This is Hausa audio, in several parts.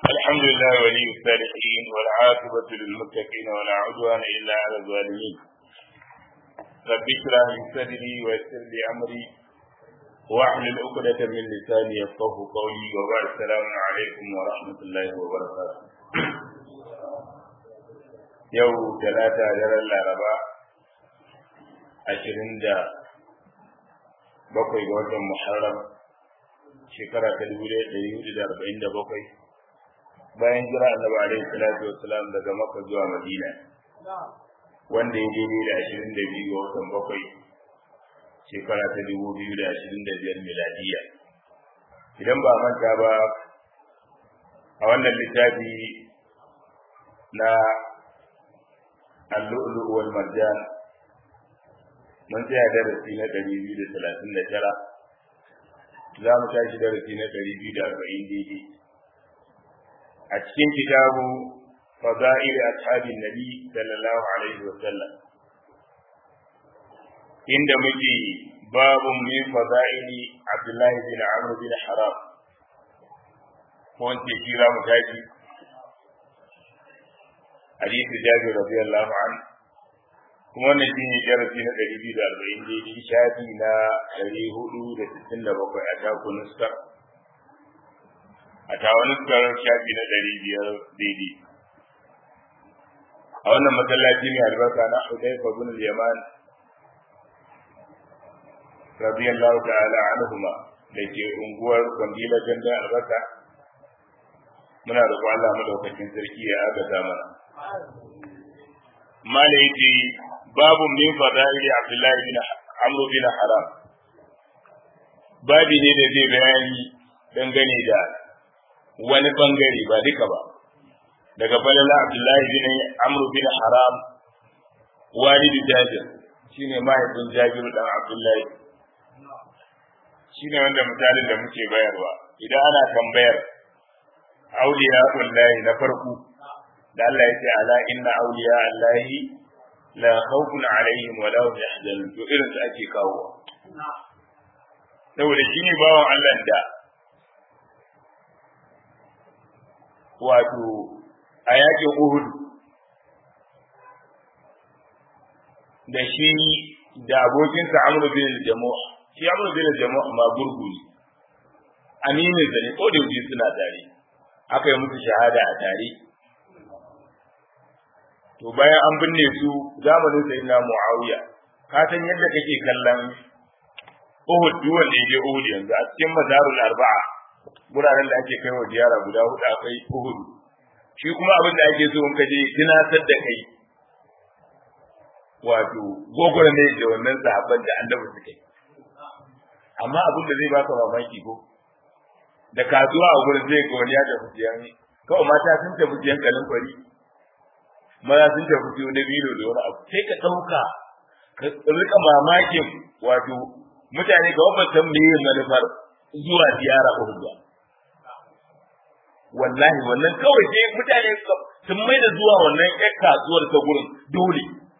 الحمد لله ولي الصالحين والعاقبة للمتقين ولا عدوان إلا على الظالمين رب اشرح لي صدري ويسر لي أمري واحلل عقدة من لساني يفقه قولي وبعد السلام عليكم ورحمة الله وبركاته يوم ثلاثة دار الأربعاء ashirin da bakwai ga watan Muharram shekara ta dubu ɗaya ɗari hudu da arba'in da bakwai bayan jira annabi alaihi salatu wassalam daga Makka zuwa Madina wanda ya daidai da ashirin da biyu ga watan bakwai shekara ta dubu biyu da ashirin da biyar miladiya idan ba manta ba a wannan littafi na al-lu'lu' wal marjan mun tsaya darasi na ɗari biyu da talatin da tara za mu tashi darasi na ɗari biyu da arba'in daidai a cikin kitabu fada'il ashabin nabi sallallahu alaihi wa sallam inda muke babu min fada'ili abdullahi bin amr bin haram ko wance shi za mu tashi hadisi jabir radiyallahu anhu kuma wannan shi ne darasi na ɗari biyu da arba'in daidai shafi na ɗari hudu da sittin da bakwai a taku nuskar a tawa nuskar shafi na ɗari biyar daidai a wannan masallaci mai albarka na Hudayfa bin Yaman radiyallahu ta'ala anhuma da ke unguwar Kwandila Ganda albarka muna roƙon Allah madaukakin sarki ya agaza mana mala yace babu min fada'ili Abdullahi bin Amr bin Haram babi ne da zai bayani dangane da wani bangare ba duka ba daga falala Abdullahi bin Amr bin Haram walidi Jabir shine mahaifin Jabir dan Abdullahi shine wanda misalin da muke bayarwa idan ana tambayar auliya wallahi na farko da Allah ya ce ala inna awliya Allahi la khawfun alaihim wa la hum yahzanun to irin su ake kawo saboda shine bawan Allah da wato a yakin Uhud da shi da abokinsa Amr bin Jamuh shi Amr bin Jamuh ma gurgu ne aminin sa ne ko da yaushe suna tare aka yi musu shahada a tare to bayan an binne su zamanin sayyidina Muawiya ka san yadda kake kallon Uhud duk wanda yake Uhud yanzu a cikin mazarul arba'a guraren da ake kaiwa ziyara guda hudu akwai Uhud shi kuma abin da ake so in ka je tunatar da kai wato gogora ne da wannan sahabban da annabi suke amma abin da zai baka mamaki ko da kasuwa a gurin zai ga wani ya tafi siyan kawai mata sun tafi siyan kalin kwari maza sun tafi siyo na bilo da wani abu sai ka ɗauka ka rika mamakin wato mutane ga wabban san me yin manufar zuwa ziyara Uhud ba wallahi wannan kawai sai mutane sun mai da zuwa wannan ƴar kasuwar ta gurin dole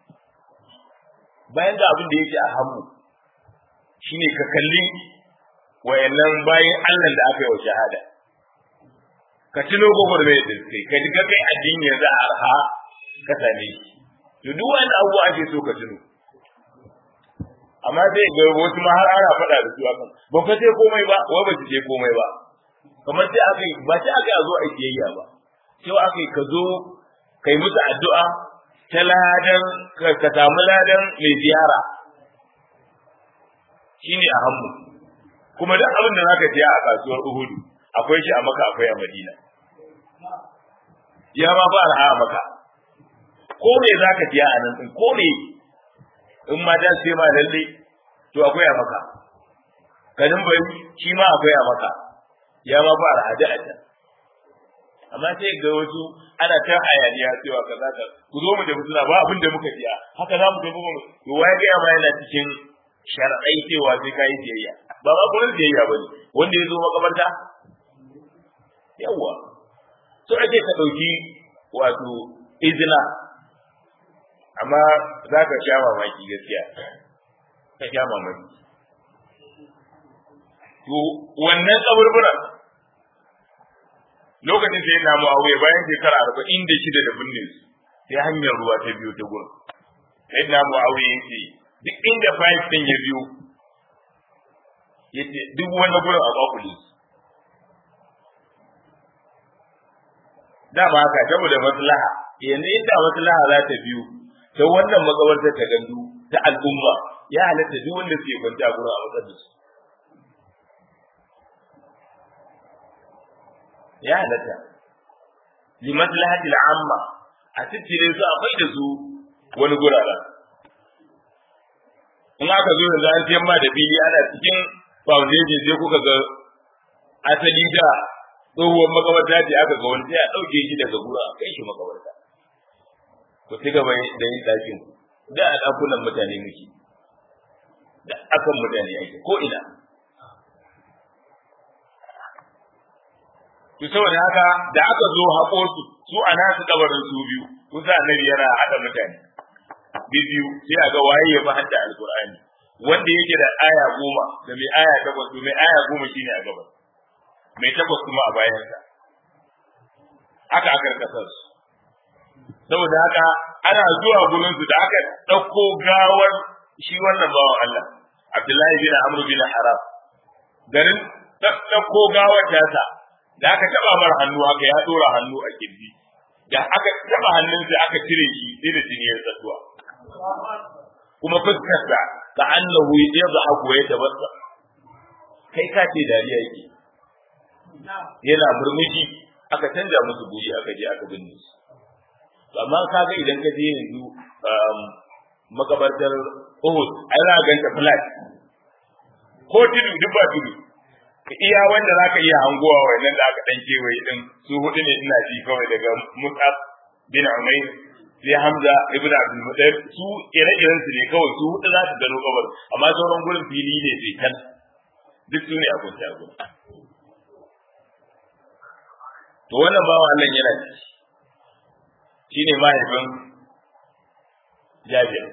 bayan ga abin da yake a hannu shine ka kalli wayannan bayan Allah da aka yi wa shahada ka tuno gobar mai da kai ka ji kai addini yanzu a arha ka same shi to duk wani abu ake so ka tuno amma sai ga wasu ma har ana faɗa da su akan ba ka ce komai ba wai ba ce komai ba kamar sai aka ba sai aka zo a kiyayya ba sai aka ka zo kai musu addu'a ta ladan ka samu ladan mai ziyara shine a hannu kuma duk abin da zaka siya a kasuwar Uhudu akwai shi a Makka akwai a Madina ya ma ba a Makka ko me zaka siya a nan din ko me in ma dan sai ma lalle to akwai a Makka kanin bai shi ma akwai a Makka ya ma ba a da a amma sai ga wasu ana ta hayaniya cewa kaza ka ku zo mu da mutuna ba abin da muka siya haka za mu tafi mu to waye ga ma yana cikin shar'ai cewa sai ka yi biyayya ba ma gurin biyayya ba ne wanda ya zo makabarta yawwa so ake ka ɗauki wato izina amma za ka sha mamaki gaskiya ka sha mamaki to wannan kaburburan lokacin sai na muawiya bayan shekara arba'in da shida da binne su sai hanyar ruwa ta biyo ta gurin sai na muawiya yace duk inda fayil din ya biyo yace duk wani gurin a kwakule da ba haka saboda maslaha yanzu inda maslaha za ta biyo ta wannan makabartar ta gandu ta al'umma ya halatta duk wanda suke kwanta a gurin a matsar da su ya halatta li maslahati al'amma a tattire su akwai da su wani gurara in aka zo da an tiyan ma da fili ana cikin foundation sai kuka ga asali da tsohuwar makabarta ce aka ga wani sai a ɗauke shi daga gura a kai shi makabarta ku ci gaba da yin ɗakin da a ɗakunan mutane muke da akan mutane ake ko ina to saboda haka da aka zo haƙo su su a nasu kabarin su biyu kusa annabi yana haɗa mutane biyu sai a ga waye ya fi hadda alqur'ani wanda yake da aya goma da mai aya takwas to mai aya goma shine a gabas mai takwas kuma a bayansa haka aka karkasa su saboda haka ana zuwa gurin su da aka ɗauko gawar shi wannan bawan Allah Abdullahi bin Amr bin Haram garin ɗauko gawar tasa da aka taba mar hannu haka ya dora hannu a kirji da aka taba hannunsa aka cire shi sai da jini ya tsatuwa kuma fuskarsa ka annahu yadhaku ya tabassa kai ka ce dariya yake yana murmushi aka canja musu guri aka je aka binne su amma kaga idan ka je yanzu makabartar Uhud ai za ka ganta flat ko tudu duk ba tudu iya wanda za ka iya hangowa wannan da aka dan kewaye din su hudu ne ina ji kawai daga Mus'ab bin Umayr sai Hamza ibn Abdul Muttalib su ire-iren su ne kawai su hudu za su gano kabar amma sauran gurin fili ne sai kan duk su ne a kunta gurin to wannan bawa Allah yana ci shine mahaifin Jabir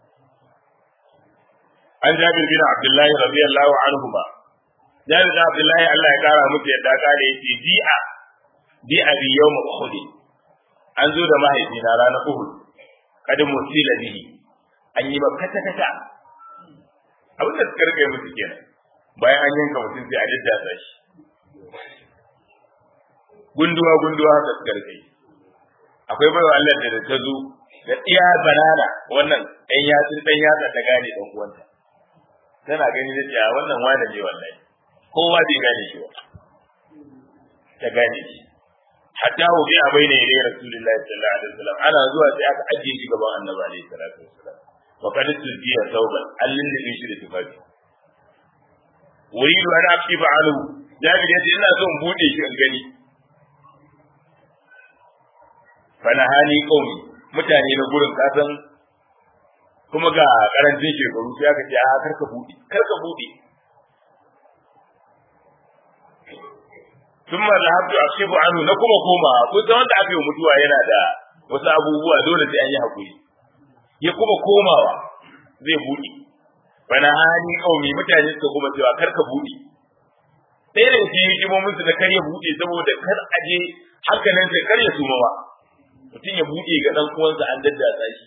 an Jabir bin Abdullah radiyallahu anhu ba Jabir bin Abdullah Allah ya kara musu yadda kare yake bi'a bi'a bi yawm Uhud an zo da mahaifina ranar Uhud kadin musila bihi an yi ba kata kata abin da suka rike musu kenan bayan an yanka mutum sai a daddasa shi gunduwa gunduwa haka suka rike akwai baiwa Allah da ta zo da iya banana wannan ɗan yatsun ɗan yatsa ta gane ɗan uwanta tana gani da cewa wannan wani ne wallahi kowa bai gane shi ba ta gane shi hatta hu bi abaina ila rasulillahi sallallahu alaihi wasallam ana zuwa sai aka ajiye shi gaban annabi alaihi salatu wasallam wa qad tujiya tauban allin da shi da tufafi uridu an aqiba anhu jabir yace ina so in bude shi in gani fanahani qaumi mutane na gurin kasan kuma ga karancin shekaru sai aka ce a karka bude karka bude ثم ذهبت أكشف عنه نكما كوما كنت wanda aka yi mutuwa yana da wasu abubuwa dole sai an yi hakuri ya kuma komawa zai buɗe bana hani kaumi mutane suka kuma cewa kar ka buɗe ɗaya da cikin hikimomin su da kar ya buɗe saboda kar a je hankalin sai kar ya suma ba mutum ya buɗe ga ɗan uwansa an daddasa shi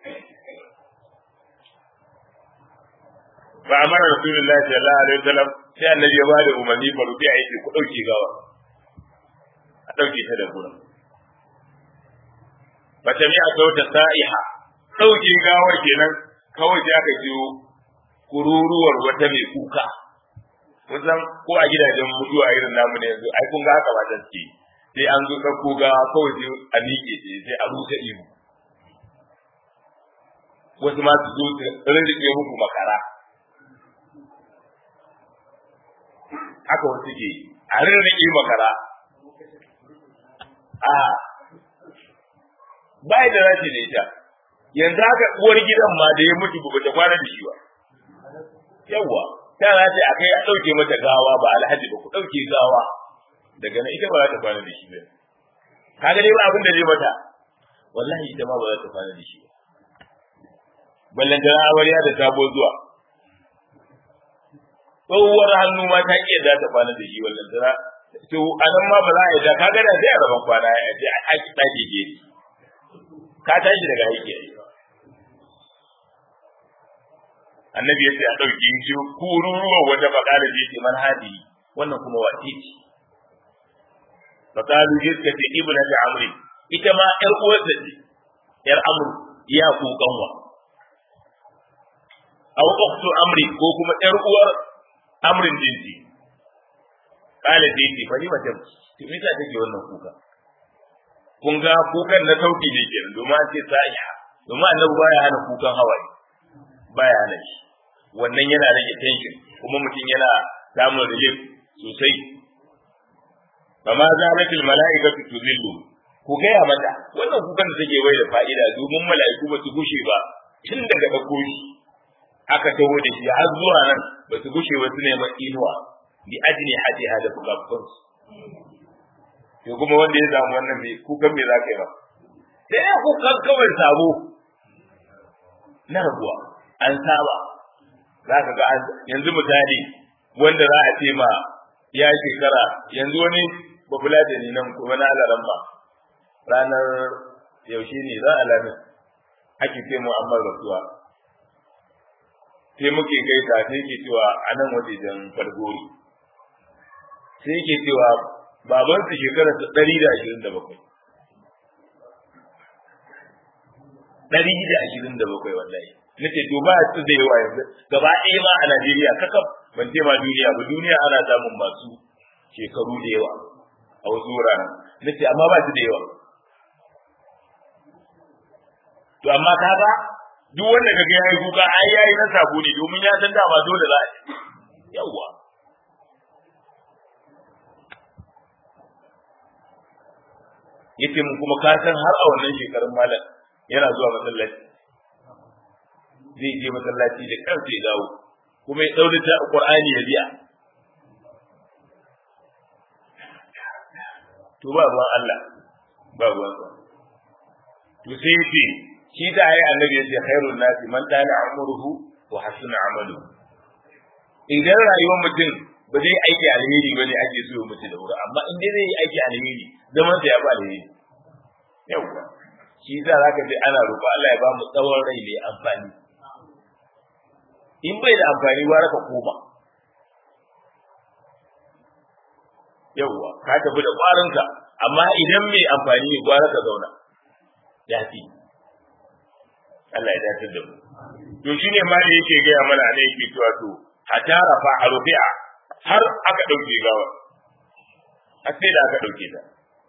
fa amara rasulullahi sallallahu alaihi wasallam sai annabi ya bada umarni fa rubi a yake ku dauke gawa a dauke ta da gurin fa tami a sauta sa'iha dauke gawar kenan kawai sai aka jiyo kururuwar wata mai kuka kusan ko a gidajen mutuwa irin namu ne yanzu ai kun ga haka mata suke sai an zo ɗauko gawa kawai sai a miƙe sai a rusa ihu wasu ma su zo su rinriƙe muku makara haka wasu ke a rirriƙe makara a bai da rashi da ita yanzu haka uwar gidan ma da ya mutu ba ta kwana da shi ba yawwa ta rashi a kai a ɗauke mata gawa ba alhaji ba ku ɗauke gawa daga nan ita ba za ta kwana da shi ba ka ga dai ba abin da zai mata wallahi ita ma ba za ta kwana da shi ba ballan da amarya da sabo zuwa tsohuwar hannu ma ta iya za ta kwana da shi wallan tana to anan ma ba za a yi da kaga da sai a raban kwana ya ce a ki dake je ka tashi daga aiki annabi ya ce a ɗauki shi kururuwa wata bakala je ce man hadi wannan kuma wace ce bakalu je suka ce ibnu ta amri ita ma ƴar uwarsa ce ƴar amru ya ku kanwa aw ukhtu amri ko kuma ƴar uwar amrin jinsi kala ce ce fa ni mace to me ta take wannan kuka kun ga kukan na sauki ne kenan domin an ce sa'iha domin annabi baya hana kukan hawaye baya hana shi wannan yana rage tension kuma mutum yana samun relief sosai fama zalatil mala'ikatu tuzillu ku gaya mata wannan kukan da take bai da fa'ida domin mala'iku ba su gushe ba tun daga ɗauko shi aka taho da shi har zuwa nan ba su gushe ba su neman inuwa bi ajni hadiha da fukafukan to kuma wanda ya samu wannan me kukan me za ka yi ba sai ya kukan kawai sabo na rabuwa an saba za ka ga yanzu misali wanda za a ce ma ya shekara yanzu wani babula da ni nan kuma na alaran ba ranar yaushe ne za a lamin ake ce mu amma rasuwa sai muke kai ta sai ke cewa a nan wajejen fargori sai ke cewa baban su shekara su ɗari da ashirin da bakwai ɗari da ashirin da bakwai wallahi nace to ba su da yawa yanzu gaba ɗaya ma a Najeriya kakaf ban ce ma duniya ba duniya ana samun masu shekaru da yawa a wasu wuraren nace amma ba su da yawa to amma kaga duk wanda kaga yayi kuka ai yayi na sabo ne domin ya san dama dole za a yawa yace mu kuma ka san har a wannan shekarun malam yana zuwa masallaci zai je masallaci da kansa ya dawo kuma ya daure ta Qur'ani ya biya to ba ruwan Allah ba ruwan sa to sai yace shi da ayi annabi yace khairun nasi man dana umruhu wa hasuna amalu idan rayuwar mutum ba zai aiki alheri bane ake so ya mutu da wuri amma in dai zai yi aiki alheri zaman sa ya ba alheri yauwa shi za zaka ji ana roƙo Allah ya ba mu tsawon rai mai amfani in bai da amfani gwara ka koma yawwa ka tafi da ƙwarinka amma idan mai amfani ne gwara ka zauna ya fi Allah ya dace da mu to shine ma da yake gaya mana ne yake cewa to hatta rafa a rufi'a har aka ɗauke gawa har sai da aka ɗauke ta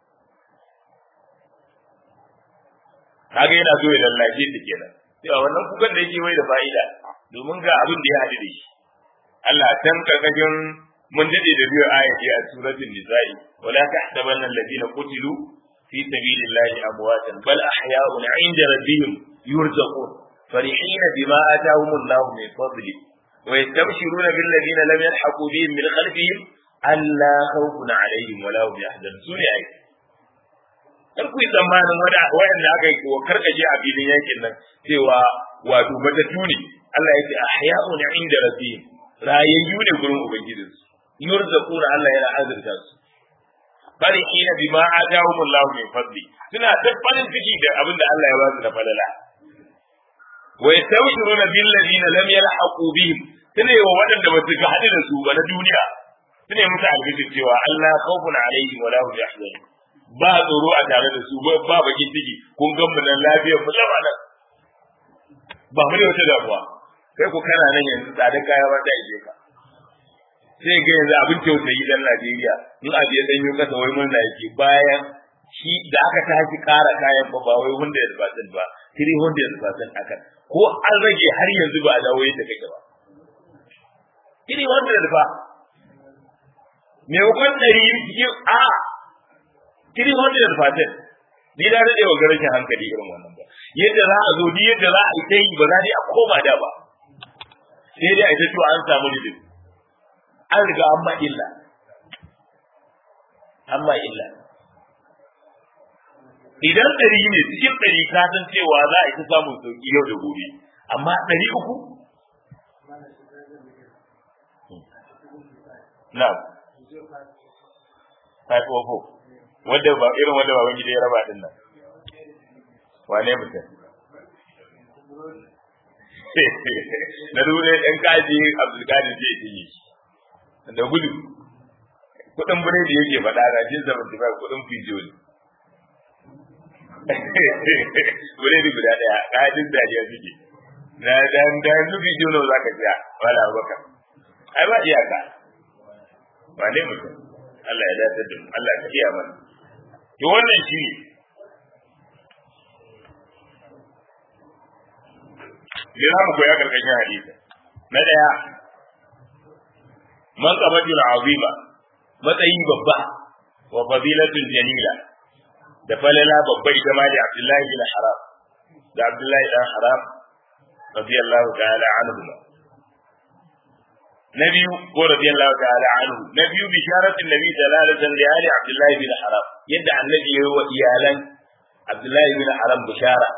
kaga yana so ya lallace ta kenan cewa wannan kukan da yake mai da fa'ida domin ga abin da ya haɗu da shi Allah tan karkashin mun dade da biyu ayati a suratul nisa'i wala tahsabanna alladhina qutilu fi sabilillahi amwatan bal ahya'un 'inda rabbihim yurzaqun فرحين بما آتاهم الله من فضله ويستبشرون بالذين لم يلحقوا بهم من خلفهم ألا خوف عليهم ولا هم يحزنون سوري أي kar ku yi tsammanin waɗanda aka yi wa karkaje a filin yankin nan cewa wato matattu ne Allah ya ce ahya'un inda rabbihim rayayyu ne gurin ubangijin su yurzaquna Allah yana azurta su bari ina bima atahum Allah min fadli suna ta farin ciki da abin da Allah ya ba su da falala wa yastawshiruna bil ladina lam yalhaqu bihim sune wa waɗanda ba su ga hadu da su ba na duniya sune musu albishir cewa Allah khawfun alaihim wa la hum yahzanun ba tsoro a tare da su ba bakin ciki kun gan mu nan lafiyar mu lama nan ba mu da wata damuwa kai ku kana nan yanzu tsadar kaya ba ta ije ka sai ga yanzu abin tausayi dan Najeriya in abu ya danyo kasa wai mun yake bayan shi da aka tashi kara kayan ba ba wai wanda ya rubatun ba 300% aka ko an rage har yanzu ba a dawo yadda kake ba 300 fa me hukun ɗari cikin a 300 fatin ni da rade wa garashin hankali irin wannan ba yadda za a zo ni yadda za a yi ta yi ba za a koma da ba sai dai a ita cewa an samu lidin an riga an ma illa an ma illa idan ɗari ne cikin ɗari ka san cewa za a yi ta samun sauki yau da gobe amma ɗari uku na five oh four wanda ba irin wanda ba wani gida ya raba din nan wane mutum na dure ɗan kaji abdulkadir zai yi da gudu kudin biredi yake faɗa na jin seventy five kudin fijo ne biredi guda ɗaya kajin dariya suke na dan dan su fijo nawa zaka siya wala baka ai ba iyaka ba ne mutum Allah ya dace da mu Allah ka iya mana to wannan shi ne Yin mu koya karkashin hadisi. Na ɗaya, man qabatul azima matsayi babba wa fadilatul jalila da falala babba ita ma da Abdullahi bin Haram da Abdullahi dan Haram radiyallahu ta'ala anhu na biyu ko radiyallahu ta'ala anhu na biyu bisharatin nabi sallallahu alaihi wasallam da ali Abdullahi bin Haram yadda annabi ya yi wa iyalan Abdullahi bin Haram bishara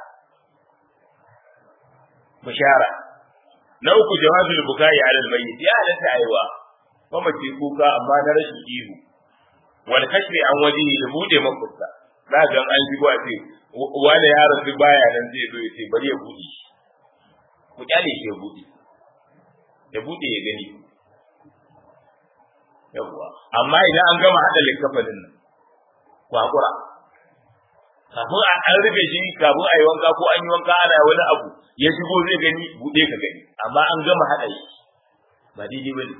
bishara na uku jawazul bukai ala almayyit ya halatta aiwa mamaci kuka amma na rashin ihu wal kashfi an wajihi da bude mafusta za ga an shigo a ce wani ya rasu baya nan zai zo ya ce bari ya bude ku kyale shi ya bude ya bude ya gani yawwa amma idan an gama hada likkafanin nan ku hakura kafin a an rufe shi kafin a yi wanka ko an yi wanka ana wani abu ya shigo zai gani bude ka gani amma an gama hada shi ba daidai ba ne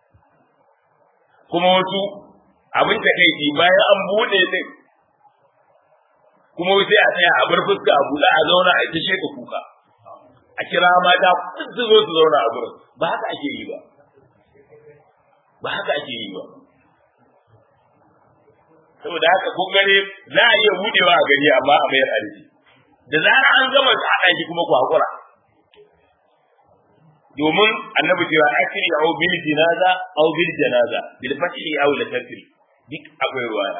kuma wasu abin da kai ji bayan an bude din kuma sai a tsaya a bar fuska a buɗe a zauna a ita sheka kuka a kira mata su zo su zauna a gurin ba haka ake yi ba ba haka ake yi ba saboda haka kun gane za a iya budewa a gari amma a mayar arziki da zarar an gama haɗa shi kuma ku haƙura domin annabi cewa akiri au bil jinaza au bil janaza bil fathi au la takri duk akwai ruwaya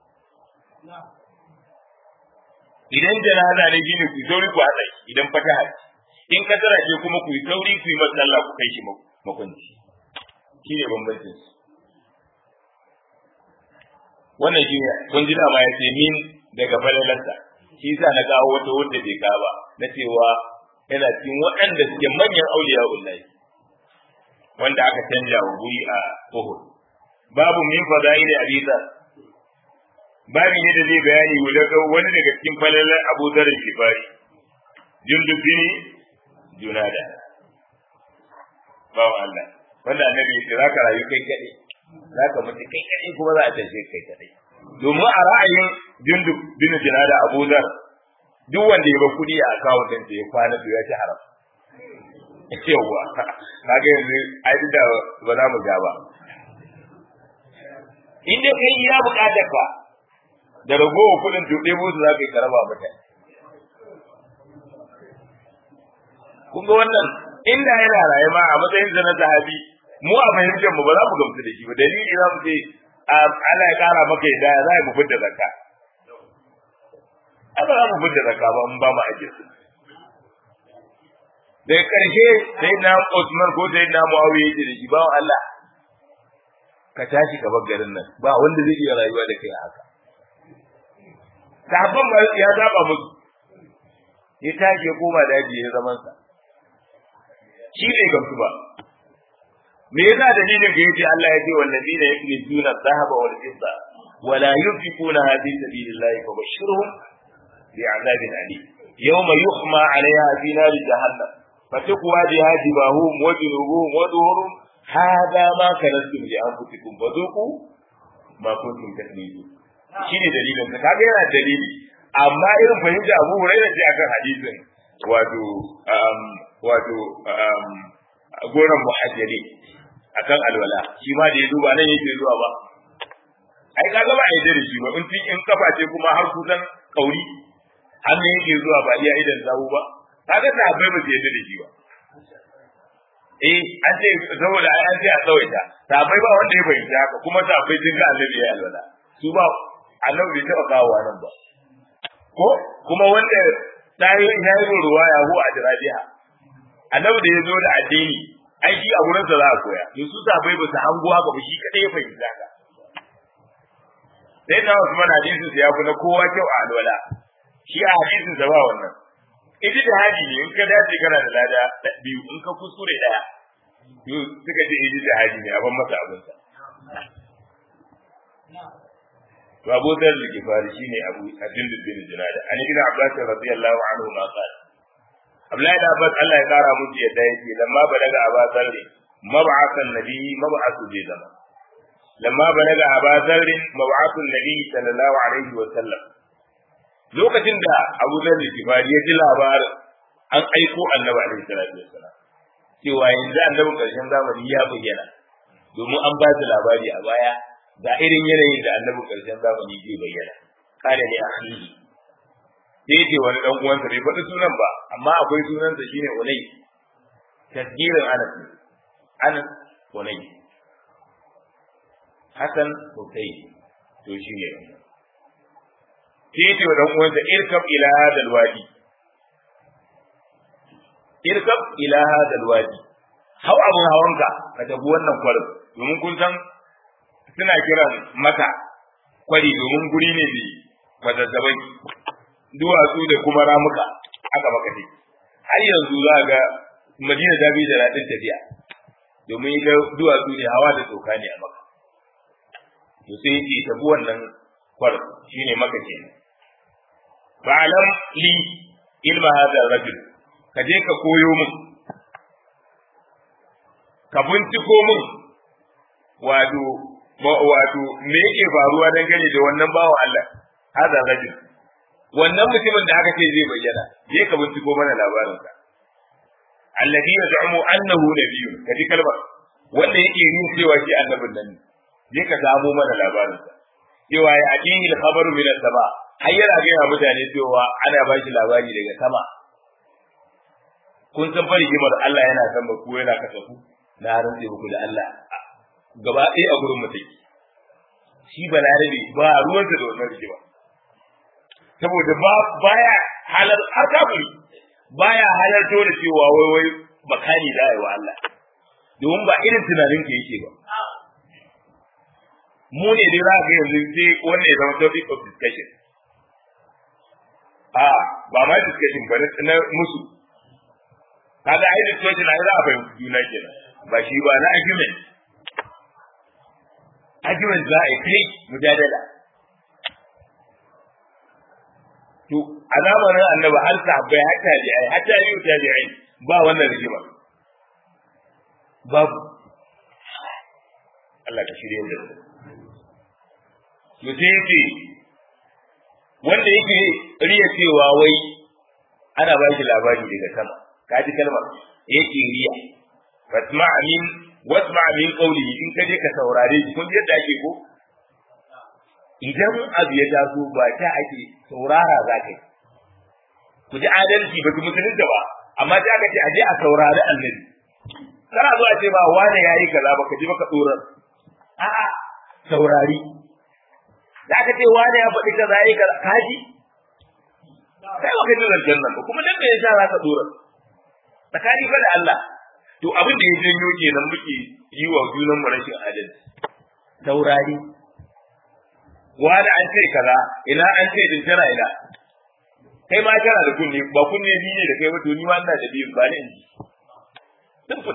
idan janaza ne gini ku sauri ku haɗa shi idan fataha in ka tara ce kuma ku yi sauri ku yi masalla ku kai shi makwanci shi ne bambancin su wannan shi ne kun ji dama ya ce min daga falalarsa shi yasa na kawo wata wanda bai kawo ba na cewa yana cikin waɗanda suke manyan auliya ullahi wanda aka canja wa guri a Uhud babu min fadaili hadisa babu ne da zai bayani wani daga cikin falalar Abu Dharr Shifari jundub bin Junada bawo Allah wanda annabi ya zaka rayu kai kadai zaka mutu kai kadai kuma za a tashi kai kadai domin a ra'ayin jundub bin Junada Abu Dharr duk wanda ya ba kuɗi a akawun ɗin ya kwana to ya ci haram yawwa kaga yanzu ai duk da ba za mu ga ba in dai kai iya buƙatar ka da ragowar kuɗin to ɗebo su za ka yi karaba mutane kun ga wannan inda yana raye ma a matsayin sa na sahabi mu a fahimtar mu ba za mu gamsu da shi ba dalili za mu ce Allah ya kara maka yadda za mu fitar zakka ai ba za mu fitar zakka ba mun ba mu ake su daga ƙarshe sai na Usman ko sai na Muawiya yake da shi ba Allah ka tashi ka bar garin nan ba wanda zai iya rayuwa da kai haka sahabban ba ya zaba musu ya tashi ya koma daji ya zaman sa shi bai gamsu ba me yasa dalilin da yace Allah ya ce wallazina yaknizuna dhahaba wal fidda wala yunfiquna fi sabilillahi fabashshirhum bi'adabin alim yawma yuhma 'alayha fi nari jahannam فتقوى بها جباههم وجنوبهم وظهورهم هذا ما كنتم لأنفسكم فذوقوا ما كنتم تكذبون shine dalilin ka kaga yana dalili amma irin fahimta Abu Hurairah ce akan hadisin wato um, wato um, goran muhajjali akan alwala shi ma da ya duba nan yake zuwa ba ai kaga ba a yi da shi ba in in kafa ce kuma har kusan kauri har ne yake zuwa ba iya idan zawu ba kaga sahabbai ba su yadda da shi ba eh an ce saboda ai an ce a tsawaita sahabbai ba wanda ya fahimci haka kuma sahabbai sun ga annabi ya alwala su ba annabi bai taɓa kawowa nan ba ko kuma wanda ta yi ya yi ruwa ya hu a jirabiha annabi da ya zo da addini ai shi a gurin sa za a koya to su sahabbai ba su hango haka ba shi kadai ya fahimci haka sai na Usman hadisin sa ya fi na kowa kyau a alwala shi a hadisin sa ba wannan ita da hadi ne in ka dace kana da lada biyu in ka kuskure daya to suka ce ita da hadi ne a ban masa abin sa to Abu Dharr al-Ghifari shine Abu Abdul bin Junada an ibn Abbas radiyallahu anhu ma qala Abdullahi da Abbas Allah ya kara musu yadda yake lamma balaga Abu Dharr mab'athan nabi mab'athu bi zaman lamma balaga Abu Dharr mab'athu nabi sallallahu alaihi wa sallam lokacin da Abu Dharr al-Ghifari ya ji labarin an aiko Annabi alaihi salatu wassalam cewa yanzu annabin karshen zamani ya bayyana domin an ba su labari a baya ga irin yanayin da annabin karshen zamani zai bayyana kana ne akhihi sai ce wani dan uwansa bai faɗi sunan ba amma akwai sunansa shine Unay tasgirin Anas Anas Unay Hassan Husayn to shine sai ce wa dan uwansa irkab ila hadal wadi irkab ila hadal wadi hau abun hawanka ka tafi wannan kwarin domin kun san suna kiran maka kwari domin guri ne mai mazazzabai duwatsu da kuma ramuka aka maka ce har yanzu za ga madina ta bi da daɗin tafiya domin ita duwatsu ne hawa da tsoka ne a maka to sai yake tafi wannan kwar shine maka ke ba'alam li ilma hadha rajul ka je ka koyo min ka binciko min wato wato me yake faruwa dangane da wannan bawan Allah hada rajul wannan mutumin da aka ce zai bayyana je ka binciko mana labarin sa alladhi yaz'umu annahu nabiyyun kaji kalmar wanda yake yin cewa shi annabin nan ne je ka samo mana labarin sa cewa ya ajihi al-khabaru min as-sama har yana ga mutane cewa ana ba shi labari daga sama kun san fari kimar Allah yana san ba ku yana kasafu na rantse muku da Allah gaba ɗaya a gurin mutum shi balarabe ba ruwansa da wannan rigima saboda ba baya halar har kafiri baya halarto da cewa wai wai makani da wa Allah domin ba irin tunanin ke yake ba mu ne dai za ga yanzu sai wannan ya zama topic of discussion a ba ma discussion ba na musu kaga ai discussion ai za a fahimci juna kenan ba shi ba na argument argument za a yi kai mujadala to a zamanin annabi har sahabbai har tabi'ai har tabi'u tabi'ai ba wannan rigima babu Allah ka shirye da su to sai yake wanda yake riya cewa wai ana ba shi labari daga sama ka ji kalmar yake riya wasma min wasma min qawli in ka je ka saurare shi kun yadda ake ko idan abu ya taso ba ta ake saurara za ka yi ku ji adalci ba ku musulunta ba amma ta aka ce a je a saurari annabi kana zo a ce ba wane ya yi kaza ba ka ji baka tsoron a'a saurari da aka ce wane ya faɗi kaza ya yi kaza ka ji kai ba ka ji zancen nan ba kuma dan me yasa za ka tsoron tsakani fa da Allah to abin da ya janyo kenan muke yi wa junan mu rashin adalci saurari wani an ce kaza ina an ce din tana ina kai ma kana da kunne ba kunne ni ne da kai ba to ni ma ina da biyu ba ne in ji simple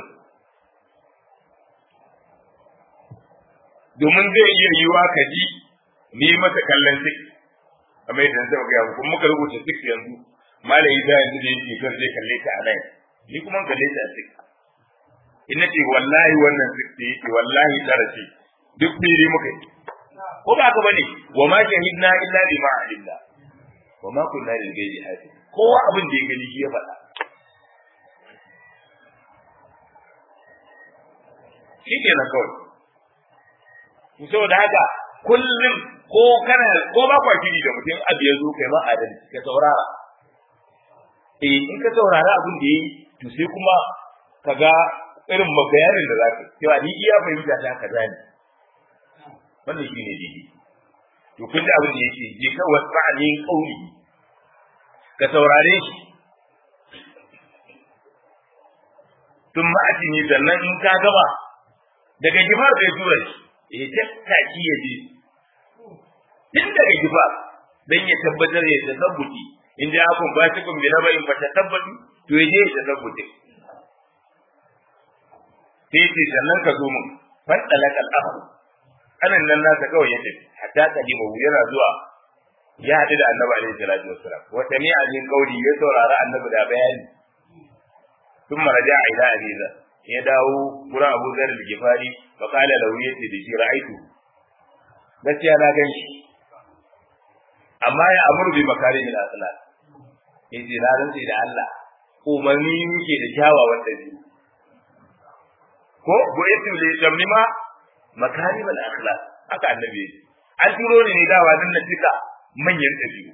domin zai iya yiwa ka ji ni mata kallon sik kamar yadda zan ga kuma muka rubuta sik yanzu malai da yanzu da yake kan zai kalle ta a nan ni kuma kalle ta a sik in ce wallahi wannan sik da yake wallahi tsara ce duk fili muka yi ko ba ka bane wa ma shahidna illa bima alimna wa ma kunna lil ghaibi hafiz kowa abin da ya gani shi ya faɗa shi ke nan kawai saboda haka kullum ko kana ko ba kwa shiri da mutum abu ya zo kai ma adalci ka saurara eh in ka saurara abin da yayi to sai kuma ka ga irin bayanin da zaka cewa ni iya fahimta ta kaza ne wannan shi ne daidai to kun da abin da yake je ka wasa'anin kauli ka saurare shi tun ma'aji ne sannan in ka gama daga jimar da ya tura shi ya tattaki ya je tun daga gifa dan ya tabbatar ya tasabbuti in ja akun ba shi kun bi na bayin fa tasabbatu to ya je ya tasabbuti sai ce sannan ka zo mun fadalaka al-akhu anan nan nasa kawai ya tafi hatta kadima yana zuwa ya haɗu da annabi alaihi salatu wassalam wa sami'a min qawli ya saurara annabi da bayani ثم رجع إلى أبي ذر يداو قرى أبو ذر الجفاري فقال له يتي دشي رأيته بس يا لا ganshi amma ya amuru bi makari min akhlaq yace na rantsi da Allah umarni yake da kyawawan dabi'u ko go yace le jamnima makari min akhlaq haka annabi yace an turo ni ne dawa dan na cika manyan dabi'u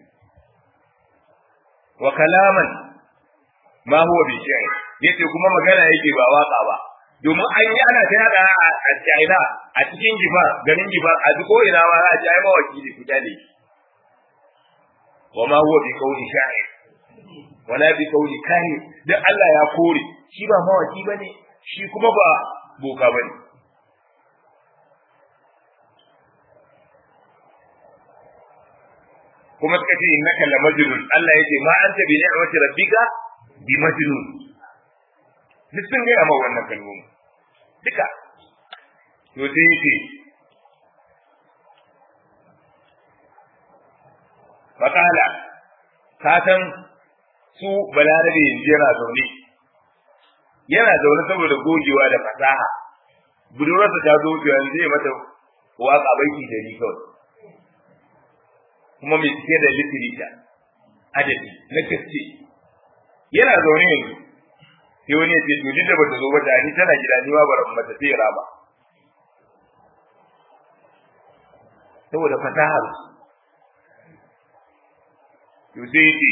wa kalaman ma huwa bi shi'r yace kuma magana yake ba waka ba domin an yi ana ta yada a China a cikin gifar garin gifar a duk ina ma za a ci ai mawaki da fita ne wa ma huwa bi qawli sha'ir wala bi qawli kahin dan Allah ya kore shi ba mawaki bane shi kuma ba boka bane kuma suka ce innaka la majnun Allah yace ma anta bi ni'mati rabbika bi majnun duk sun gaya ma wannan kalmomi duka to sai yace fakala ka san su balarabe yanzu yana zaune yana zaune saboda gogewa da fasaha budurarsa ta zo yanzu zai mata waka baiki da ni kawai kuma mai cike da litirita adadi na gaske yana zaune yanzu sai wani ya ce to duk da bata zo ba da ni tana gida ni ma bara mata sai raba saboda fasahar to sai ce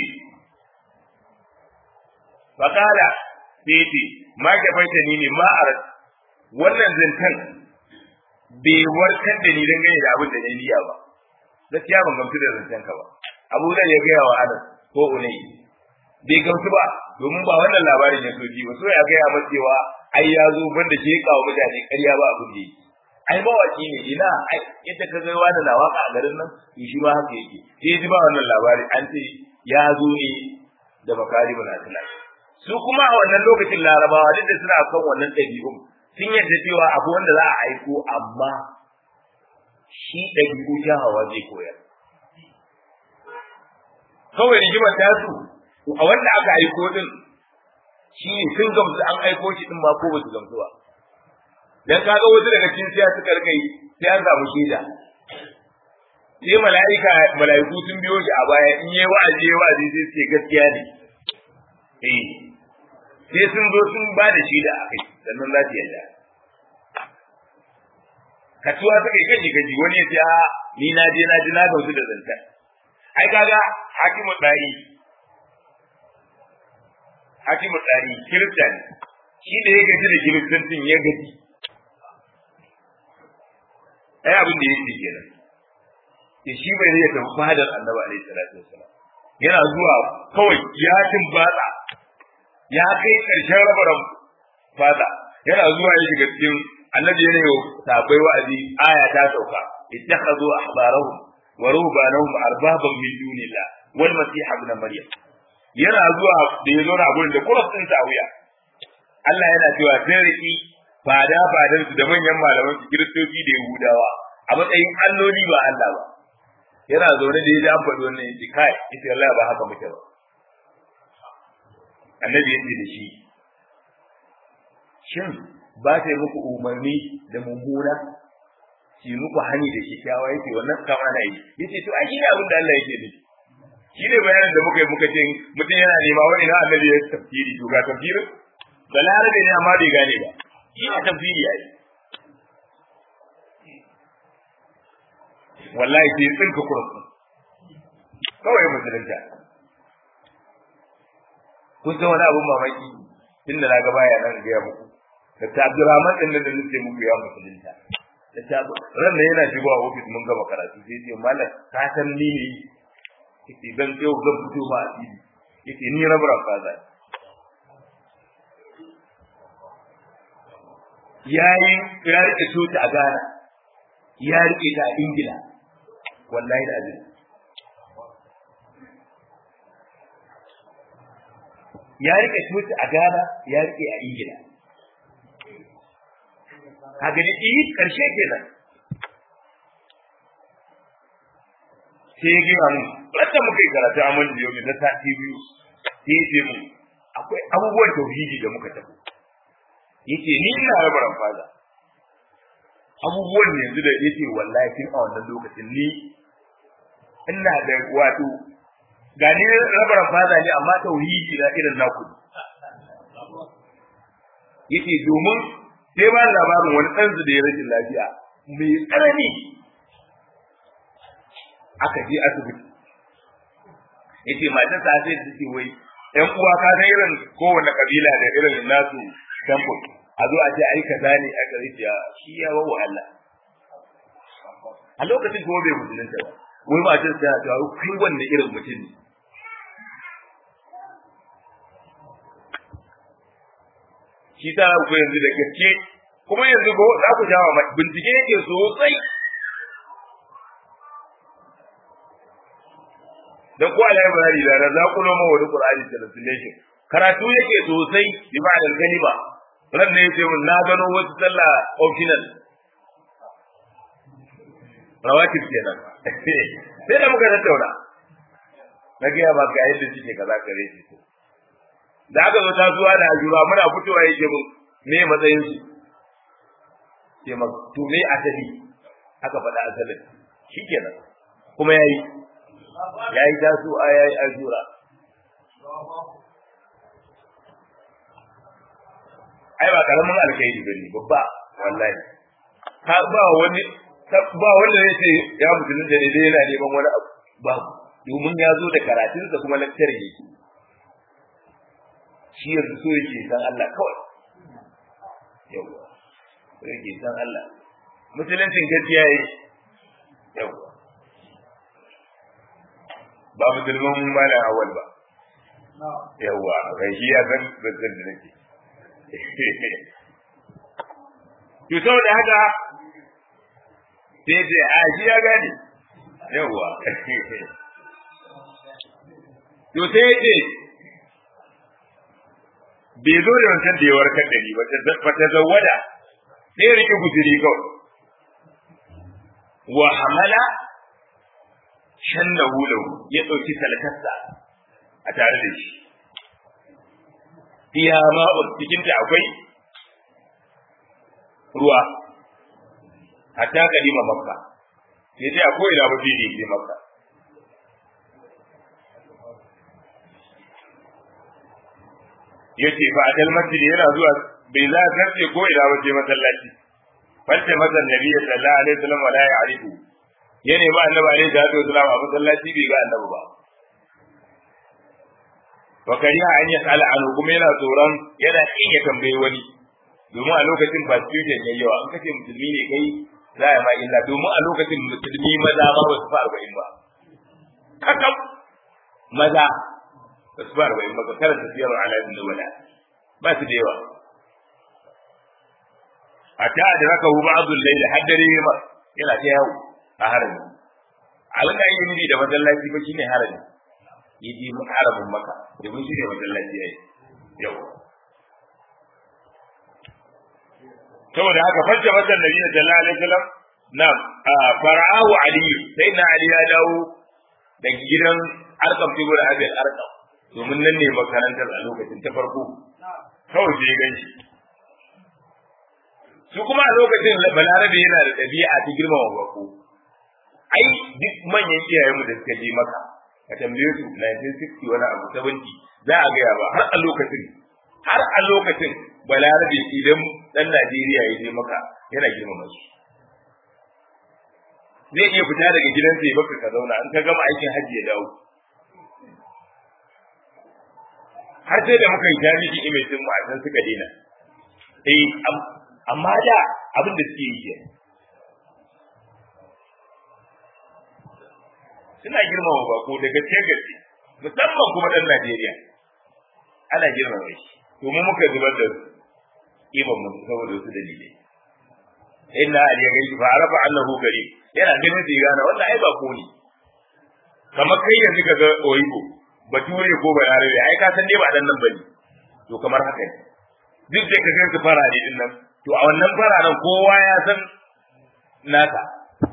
fakala sai ce ma ke faita ni ne ma a wannan zantan bai warkar da ni dangane da abin da na niyya ba gaskiya ban gamsu da zancen ka ba abu da ya gaya wa anas ko unai bai gamsu ba domin ba wannan labarin ya soji ba so ya gaya masa cewa ai ya zo banda ke kawo mutane ƙarya ba abin da yake ai mawaki ne ina ai ita ka ga wani na waka a garin nan to shi ba haka yake sai ji ba wannan labari an ce ya zo ne da bakari bin aslan su kuma a wannan lokacin larabawa duk da suna kan wannan ɗabi'un sun yarda cewa abu wanda za a aiko amma shi ɗabi'u hawa zai koyar kawai rigimar ta su a wanda aka aiko din shi ne sun gamsu an aiko shi din ma ko ba su gamsu ba dan kaga wasu daga cikin siya suka rika yi sai an samu shaida sai mala'ika mala'iku sun biyo shi a baya in yi wa'azi yi wa'azi sai ce gaskiya ne eh sai sun zo sun ba da shaida a kai sannan za su yarda kasuwa suka yi kaji kaji wani ya ce a ni na je na ji na gamsu da zantar ai kaga hakimu tsari hakimu tsari kirista ne shi da ya gaji da kiristancin ya gaji ai abin da yake kenan ya shi bai ya tafi fadar annabi alaihi salatu wasalam yana zuwa kawai ya batsa ya kai karshen rabaran fada yana zuwa ya shiga cikin annabi yana yau sabai wa'azi aya ta sauka ittakhadhu ahbarahum wa ruhbanahum arbaban min dunillah wal masih ibn maryam yana zuwa da ya zo na gurin da kuras din sa wuya Allah yana cewa sai riki fada fadan su da manyan malaman su kiristoci da yahudawa a matsayin alloli ba Allah ba yana zaune da ya ji an faɗi wannan yace kai yace Allah ba haka muke ba annabi yace da shi shin ba ta yi muku umarni da mummuna shi muku hani da kyakkyawa yake wannan kama na yi yace to ai shine abin da Allah yake nufi shi ne bayanin da muka yi muka ce mutum yana nema wani na annabi ya tafsiri to ga tafsirin balarabe ne amma bai gane ba shi ne tafsiri yayi wallahi sai tsinka kursu kawai musulunta kun san wani abun mamaki tunda na ga baya nan ga muku da ta Abdurrahman din da nake muku ya musulunta da ta ran nan yana shigowa ofis mun gama karatu sai ce mallam ka san ni ne yace dan yau zan fito ba a yace ni rabra kaza yayi ya rike tuta a Ghana ya rike ta a Ingila wallahi da azumi ya rike coci a Ghana ya rike a Ingila ka gani eh karshe kenan sai ya gina mu wanda muka yi karatu a mun biyo na sati biyu sai ya ce mu akwai abubuwan tauhidi da muka tafi yace ni ina rabaran faza abubuwan yanzu da yace wallahi tun a wannan lokacin ni ina da wato ga ni rabaran faza ne amma tauhidi na irin naku yace domin sai ba labarin wani ɗan da ya rashin lafiya mai tsanani aka je asibiti yace matan sa sai ta ce wai ƴan uwa ka san irin kowanne kabila da irin nasu temple a zo a ce ai kaza ne a gari ya shi ya wa wahala a lokacin kuma bai musulunta ba wai matan sa ta ce kai wanne irin mutum ne shi ta ku yanzu da gaske kuma yanzu ko za ku jawa bincike yake sosai dan ko a library da za ku noma wani Qur'ani translation karatu yake sosai bi ma'ana kalima ran ne yace mun na gano wasu sallah optional rawatib kenan sai da muka tattauna na ga ba ga yadda suke kaza kare shi da aka zo tasuwa da ajura muna fitowa yake mun me matsayin su ke ma to me asali aka faɗa asalin shikenan kuma yayi ya yi taso a ya yi ajura ai ba karamin alkhairi bane babba wallahi ka ba wani ba wanda zai ce ya musulun da dai yana neman wani abu ba domin ya zo da karatunsa kuma lakcar yake shi yanzu so yake san Allah kawai yawa so yake san Allah musuluncin gaskiya yi yawa ba musulman mala awal ba yawa kai shi ya san zazzan da nake to saboda haka sai ce a shi ya gane yawa to sai ya ce bai zo da wancan da ya warkar da ni ba ta zawada sai ya rike guzuri kawai wa hamala shannahu lahu ya dauki salatarsa a tare da shi fiya ma'ul cikin ta akwai ruwa hatta kalima makka sai dai akwai ina ba fili ke makka yace fa adal masjid yana zuwa bai za ka ce ko ina ba je masallaci falta mazan nabi sallallahu alaihi wasallam wala ya'rifu ya nemi annabi alaihi salatu wasalam a masallaci bai ga annabi ba wa kariha an yas'ala anhu kuma yana tsoron yana kin ya tambayi wani domin a lokacin persecution yayi yawa an kace musulmi ne kai za ya ma illa domin a lokacin musulmi maza ba ba su fa arba'in ba kakam maza ba su fa arba'in ba ka karanta siyarwa alamin da wala ba su da yawa hatta da raka hu ba'dul layl haddare ma yana ta yawo a harami alƙa yin da masallaci ba shine harami yaji mu haramin maka domin shi ne masallaci yayi yau saboda haka fajja masa nabi sallallahu alaihi wasallam na fara'ahu ali sai na ali ya dawo da gidan arkam tigo da abin arkam domin nan ne makarantar a lokacin ta farko kawai sai ganshi su kuma a lokacin balarabe yana da ɗabi'a ta girmama bako ai duk manyan iyayenmu da suka je maka ka tambaye su 1960 wani abu 70 za a gaya ba har a lokacin har a lokacin balarabe idan dan Najeriya ya je maka yana girmama shi zai iya fita daga gidansa ya baka ka zauna an ka gama aikin hajji ya dawo har sai da muka yi jami'i image din mu a san suka daina eh amma da abin da suke yi suna girmama bako da gaske gaske musamman kuma dan Najeriya ana girmama shi to mu muka zubar da iban mu saboda wasu dalilai inna ali ya gaishe fa arafa annahu gari yana ganin sai gane wannan ai ba ko ne kamar kai yanzu ka ga oyibo bature ko balarabe ai ka san dai ba dan nan bane to kamar haka ne duk da ka gansu fara ne din nan to a wannan fararen kowa ya san naka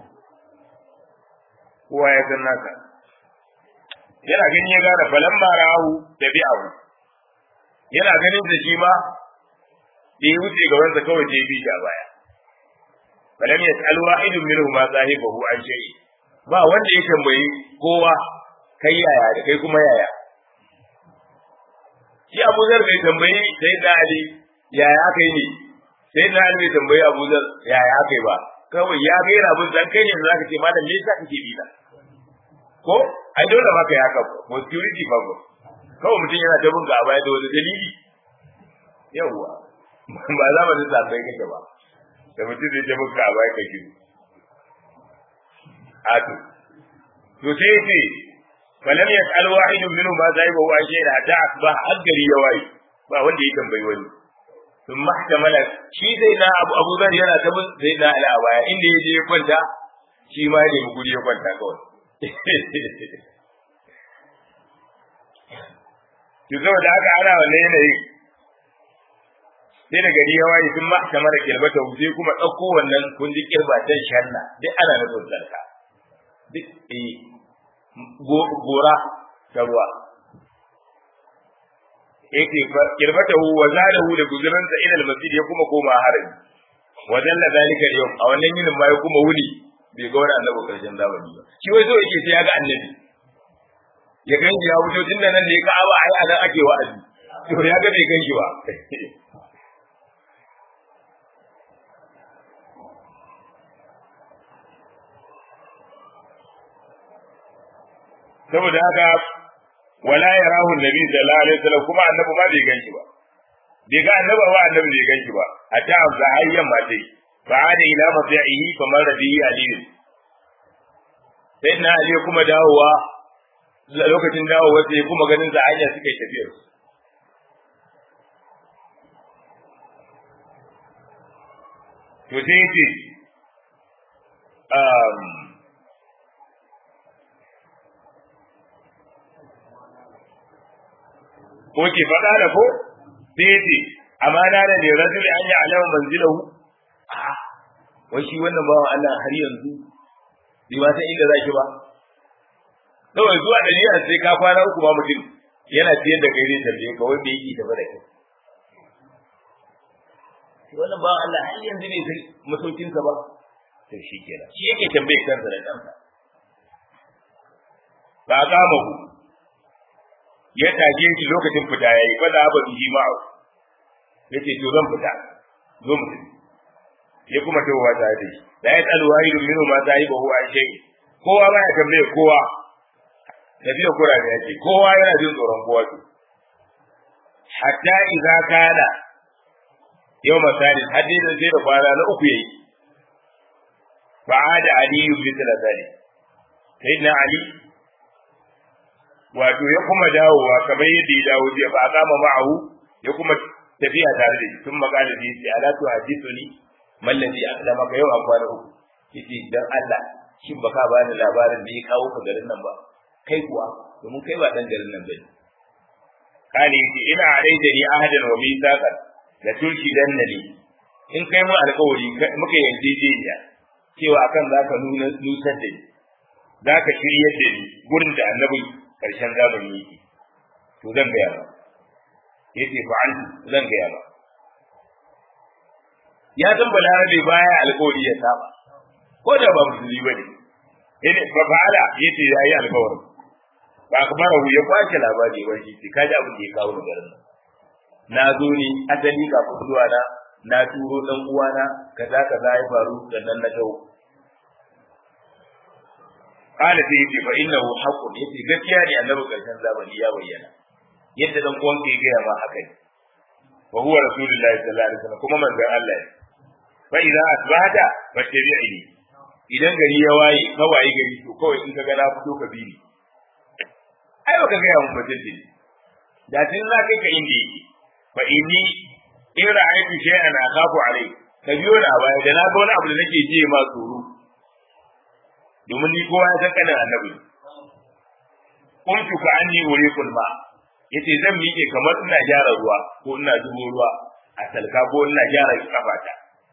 kowa ya san naka yana gani ya gane falan marahu da bi'ahu yana ganin da shi ma da ya wuce gabansa kawai je bi a baya falam yas'al wahidun minhum ma sahibahu an shay'i ba wanda ya tambayi kowa kai yaya da kai kuma yaya shi Abu Zar bai tambayi sai da Ali yaya aka yi ne sai da Ali bai tambayi Abu Zar yaya aka yi ba kawai ya ga yana bin kai ne zaka ce malam me yasa kake bi na ko ai dole maka ya haka ko security ba ko kawai mutum yana ta bin ga baya da wani dalili yawwa ba za mu sa sai kake ba da mutum zai ta bin ga baya kake atu to sai ce falam yas'al wahidun minhum ma zaiba wa shay'a hatta asbah al-gari yawai ba wanda ya tambayi wani sun mahtamala shi sai na abu abu zar yana ta bin sai na ala baya inda ya je ya kwanta shi ma ya nemi guri ya kwanta kawai to saboda haka ana wannan yanayi sai da gari ya waye sun mahtamala kilbata sai kuma ɗauko wannan kun ji kirbatan shanna duk ana nufin sarka duk eh gora ta ruwa yake kirbatahu wa zadahu da guzuransa ila almasjid ya kuma koma harami wa dalla zalika yau a wannan yinin ma ya kuma wuni bai ga wani annabi karshen zamani ba shi wai so yake sai ya ga annabi ya ganji ya fito tun da nan ne ka'aba ai a nan ake wa'azi to ya ga bai ganshi ba saboda haka wala yarahu annabi sallallahu alaihi wasallam kuma annabi ma bai ganshi ba bai ga annabi ba annabi bai ganshi ba a ta amsa hayyan ma dai fa ada ila mafi'ihi kamar rabi'i ali sai na ali kuma dawowa lokacin dawowa sai kuma ganin sa hanya suka yi tafiyar to sai ce um, ko ke faɗa da ko sai ce amana da ne rajul an yi alama manzilahu wai shi wannan bawan Allah har yanzu bai ma san inda zaki ba kawai zuwa da niyyar sai ka kwana uku ba mutum yana ciyar da kai zai tambaye ka wai me yake tafi da kai wannan bawan Allah har yanzu bai san masaukinsa ba to shi kenan shi yake tambaye kansa da kansa ba kama ku ya tage shi lokacin fita yayi fa da ba bihi ma'a yace to zan fita zo mu ya kuma tawowa ta da shi da ya tsalu wahidun minhu ma sahibahu an shay kowa ba ya tambaye kowa tafiya kura da yake kowa yana jin tsoron kowa to hatta idza kana yau misali hadisin sai da kwana na uku yayi fa'ada aliyu bi thalathani sayyidina ali wato ya kuma dawowa kamar yadda ya dawo jiya ba a kama ma'ahu ya kuma tafiya tare da shi sun magana da shi ala tu hadithuni mallazi aslama ka yau a kwana uku yace dan Allah shin baka bani labarin da ya kawo ka garin nan ba kai kuwa domin kai ba dan garin nan bane kani yace ina alaida ni ahadan wa mithaqan la tulki dannani in kai mu alƙawari muka yarjejeniya cewa akan zaka nuna nusar da ni zaka shiryar da ni gurin da annabi karshen zamani yake to zan gaya ba yace fa an zan gaya ba ya san balarabe baya alƙawari ya saba ko da ba musulmi bane yana fa fa'ala yace yayi alƙawari ba akbarahu ya kwace labari ba shi sai kaji abin da ya kawo garin nan na zo ne asali ga zuwa na na turo dan uwana kaza kaza ya faru sannan na tawo qala sai yace fa innahu haqqun yace gaskiya ne annabi karshen zamani ya bayyana yadda dan uwan ka ya gaya ma haka ne wa huwa rasulullahi sallallahu alaihi wasallam kuma manzon Allah ne fa idza asbahata fattabi'ni idan gari ya waye ka waye gari to kawai in ka ga na fito ka bi ni ai baka ga mun bace da tun za kai ka inda yake fa inni in ra'aytu shay'an akhafu alai ka biyo na baya da na ga wani abu da nake ji ma tsoro domin ni kowa ya san kanin annabi kuntu ka anni uriqul ma yace zan miƙe kamar ina gyara ruwa ko ina zubo ruwa a talka ko ina gyara kafata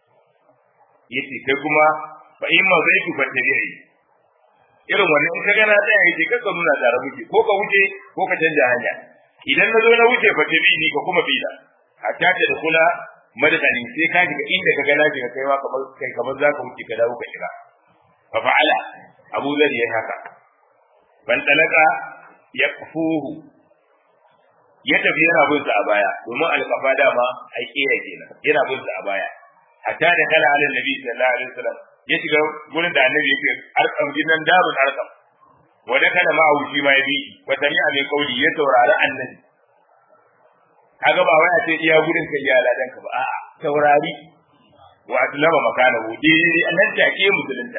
yace kai kuma fa in ma zai ku tabi'i irin wannan in ka ga na tsaya yace ka nuna tare muke ko ka wuce ko ka canja hanya idan na zo na wuce fa tabi'i ka kuma bi da hatta ta da kula madadani sai ka shiga inda ka ga na shiga kai ma kamar kai kamar zaka wuce ka dawo ka shiga fa fa'ala abu zar yayi haka ban talaka yakfuhu ya tafi yana bin sa a baya domin alƙafa dama ai kera kenan yana bin sa a baya hatta da kala alin nabi sallallahu alaihi wasallam ya shiga gurin da annabi yake arkam jinan darun arkam wa da kana ma'ahu shi ma yabi wa sami'a mai kauli ya taurari annabi kaga ba wai a ce iya gurin ka iya ladan ka ba a'a taurari wa atlama makanahu dai annan take musulunta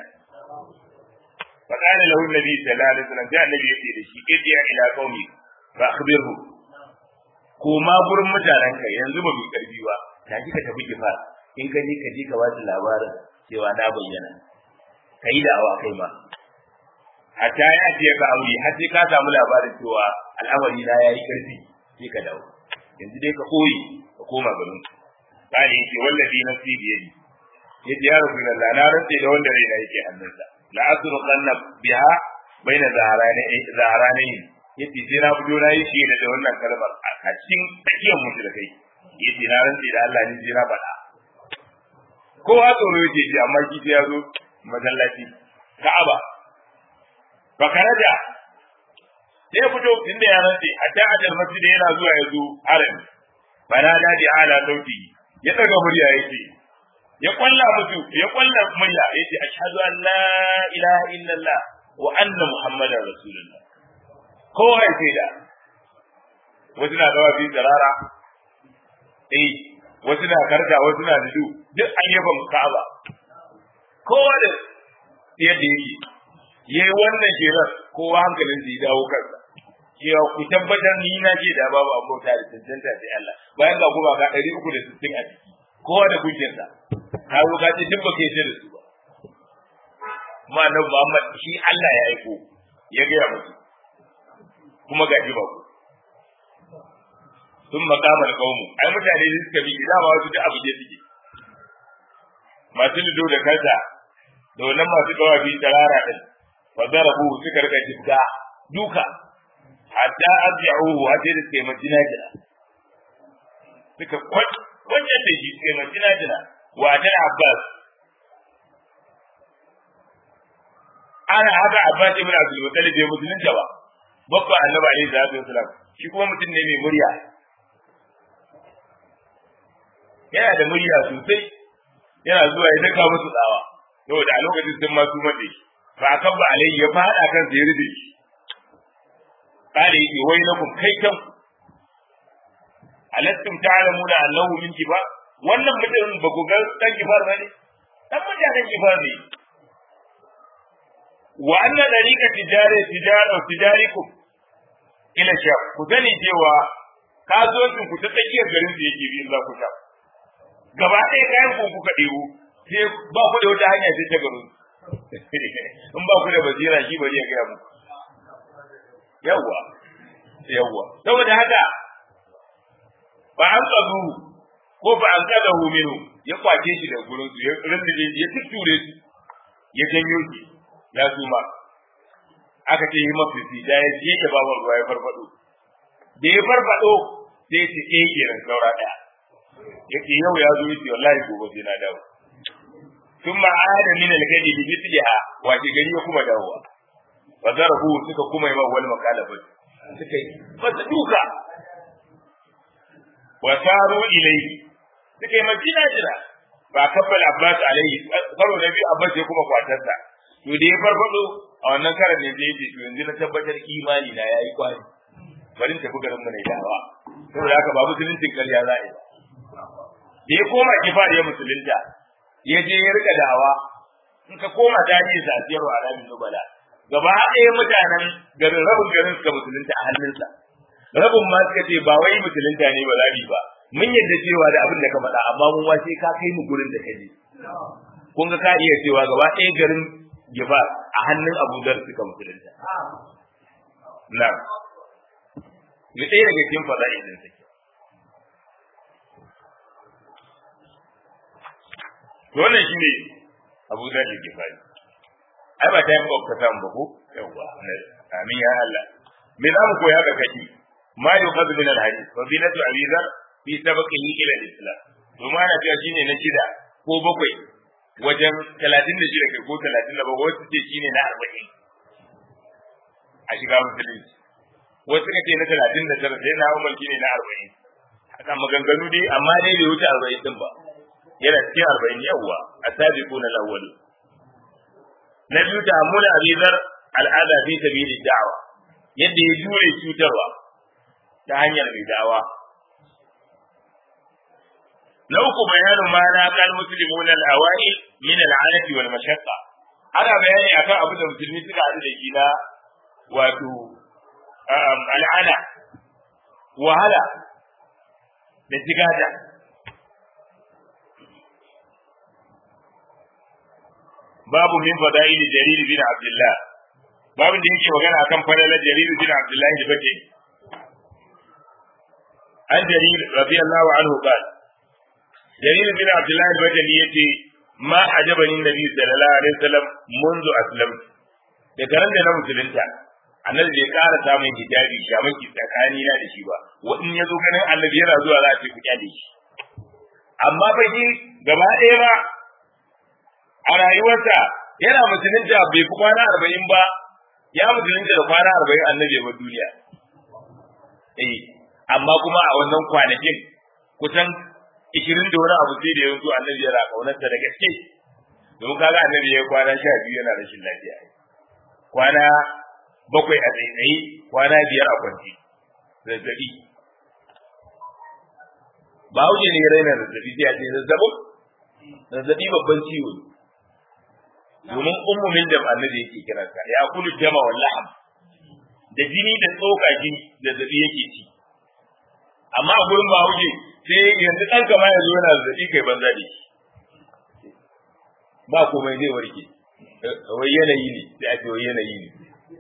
فقال له النبي صلى الله عليه وسلم جاء النبي يقول لشي ارجع الى قومي فاخبره koma gurin mutanenka yanzu ba mai karfi ba ta ji ka tafi kifa in ka je ka je ka wasu labarin cewa na bayyana ka yi da'awa kai ma hatta ya ce ka aure har sai ka samu labarin cewa al'amari na yayi karfi sai ka dawo yanzu dai ka koyi ka koma garin kare yake wallahi nafsi biyadi yace ya rasulullah na rantse da wanda raina yake hannunsa la asru qanna biha baina zaharani zaharani yace sai na fito na yi shi da wannan kalmar a cikin tsakiyar mutu da kai yace na rantse da Allah ni sai na faɗa kowa tsoro yake ji amma shi sai ya zo masallaci Ka'aba bakaraja sai ya fito inda ya rantse hatta ajal masjid yana zuwa ya zo harami bana da di ala sauti ya daga murya yake ya kwalla mutu ya kwalla murya yace ashhadu an la ilaha illallah wa anna muhammadar rasulullah kowa ya ce da wasu na dawa fi tsirara eh wasu na karta wasu na dudu duk an yaba ka'aba kowa da yadda yake yayi wannan shirar kowa hankalin ya dawo kansa cewa ku tabbatar ni na ce da babu abota da tantanta sai Allah bayan ga kuma ga 360 a ciki kowa da kujinsa ka zo ka ce duk ba kai da su ba kuma annabi Muhammad shi Allah ya aiko ya ga musu kuma ga ji ba ku sun makamar kaumu ai mutane da suka bi da ma wasu da abu je suke masu lido da kansa da wannan masu dawafi tarara din wa darabu suka rika jidda duka hatta arji'uhu hatta da suka yi majina jina suka kwanciyar da shi suka yi majina jina wa ta abbas ana haka abbas ibn abdul muttalib bai musulunta ba babba annabi alaihi salatu wasalam shi kuma mutum ne mai murya yana da murya sosai yana zuwa ya daka musu tsawa saboda a lokacin sun ma su mace ba a kabba alaihi ya fada kan sa ya rufe shi kare yake wai na kun kai kan alastum ta'lamuna annahu min kibar wannan mutum ba ku ga dan kibar ba ne dan mutanen kibar ne wa anna dariqa tijari tijara tijarikum ila sha ku sani cewa kasuwancin ku ta tsakiyar garin da yake bi za ku sha gaba ɗaya kayan ku kuka ɗebo sai ba ku da wata hanya sai ta garin in ba ku da basira shi bari ya gaya muku yawwa yawwa saboda haka ba an tsadu ko ba an kada hu minu ya kwace shi da gurin su ya rindige ya tutture su ya janyo shi ya suma aka ce yi mafifi da ya je da babar ruwa ya farfado da ya farfado sai ya ce eh kenan saura daya yake yau ya zo yace wallahi gobe sai na dawo ثم عاد من الغد بمثلها wace gari ya kuma dawowa fa zarahu suka kuma yi ma wani makalafa suka yi masa duka wa saru ilayhi suka yi majina jira ba kabbal abbas alaihi karo na biyu abbas ya kuma kwatarsa to da ya farfado a wannan karan ne zai ce to yanzu na tabbatar imani na yayi kwari bari in tafi garin mu ne dawa saboda haka ba musuluncin ƙarya za a yi da ya koma kifar ya musulunta ya je ya rika dawa in ka koma tarihi sa siyarwa a ramin nubala gaba ɗaya mutanen garin rabin garin suka musulunta a hannunsa rabin ma suka ce ba wai musulunta ne ba za ba mun yadda cewa da abin da ka faɗa amma mun wace ka kai mu gurin da ka je kun ga ka iya cewa gaba ɗaya garin giba a hannun Abu Dhar suka musulunta na ni ɗaya daga cikin fada'il din take wannan shine Abu Dhar da Gifari ai ba ta yi ba ta ba ko yawa amin ya Allah me za mu koya ga kashi ma yuqadu min al-hadith wa binatu Abi Dhar fi sabaqihi ila al-islam domin ana cewa shine na shida ko bakwai wajen talatin da shida kai ko talatin da bakwai wasu ce shine na arba'in a shiga musulunci wasu ka ce na talatin da tara sai na umar shine na arba'in haka maganganu dai amma dai bai wuce arba'in din ba yana cikin arba'in yawwa a sabi ko na lawali na biyu ta hamuna abizar al'ada fi sabili da'awa yadda ya jure cutarwa ta hanyar mai da'awa na uku bayanin ma na kan muslimuna al-awai min al-anati wal mashaqqa ana bayani akan abin da musulmi suka haɗu da shi na wato al'ana wahala da tigada babu min fada'il jarir bin abdullah babu da yake magana akan fadalar jarir bin abdullah da bace an jarir radiyallahu anhu qala jarir bin abdullah al-bajali yace ma ajabani nabi sallallahu alaihi wasallam منذ aslam da karan da na musulunta annabi bai ƙara samun hijabi shamaki tsakani na da shi ba wadin ya zo ganin annabi yana zuwa za a ce ku kyale shi amma fa shi gaba ɗaya ba a rayuwarsa yana musulunta bai fi kwana arba'in ba ya musulunta da kwana arba'in annabi ya bar duniya eh amma kuma a wannan kwanakin kusan ishirin da wani abu sai da yanzu annabi yana kaunarsa da gaske domin kaga annabi ya kwana sha biyu yana rashin lafiya kwana bakwai a tsaitsaye kwana biyar a kwanci zazzabi ba wuce ne raina zazzabi sai a ce zazzabin zazzabi babban ciwo ne domin ummumin da annabi yake kiransa ya kulu jama wallaham da jini da tsoka jini zazzabi yake ci amma a gurin ba wuce sai yanzu ɗan kama ya zo yana zazzabi kai banza da shi ba komai zai warke wai yanayi ne sai a ce wai yanayi ne